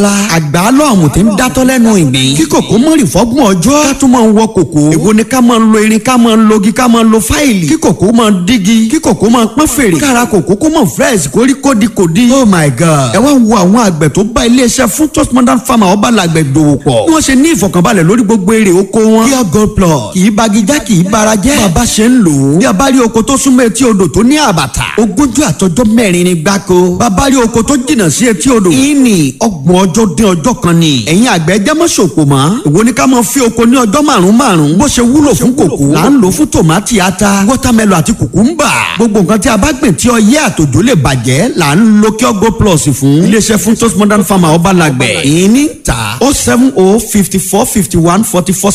àgbà lọ́ọ̀mù tí ń dátọ́ lẹ́nu ìgbín kí kòkó mọ́rì fọ́gbọ̀n ọjọ́ ká tún máa ń wọ kòkó èwo ni ká máa ń lo irin ká máa ń logi ká máa ń lo fáìlì kí kòkó máa ń dígi kí kòkó máa ń pọ́n fèrè kára kòkó kó mọ̀ fresh kórí kódikòdi oh my god ẹ wá wo àwọn àgbẹ̀ tó bá iléeṣẹ́ fún toast modern farmer ọba làgbẹ̀ dòwò pọ̀ bí wọ́n ṣe ní ìfọ̀kànbalẹ̀ lórí gbogbo èrè oko wọn kí gold plus kì í bagijá kì í bara jẹ́ bàbá ṣe ń lò ó bí a bá rí oko tó súnmọ́ etí odò tó ní àbàtà ogójì àtọjọ́ mẹ́rin ni gbáko bàbá rí oko tó jìnnà sí etí odò ìní ọgbọ̀n ọjọ́ dín ọjọ́ kan ni ẹ̀yin àgbẹ̀ jẹ́ mọ́ ṣòpò mọ́ èwo ni ká máa fi oko ní ọjọ́ márùn-ún márùn-ún bó ṣe wúlò fún kòkó là ń lò fún tòmátì ata wọ́támẹ́lò àti kùkúmbà gbogbo nǹkan tí a bá gbìn tí ọyẹ́ àtòjò lè bàjẹ́ là ń lo kí ọgọ́ plus fún iléeṣẹ́ fún toast modern farmer ọba làgbẹ̀ ìní ta oh seven oh fifty four fifty one forty four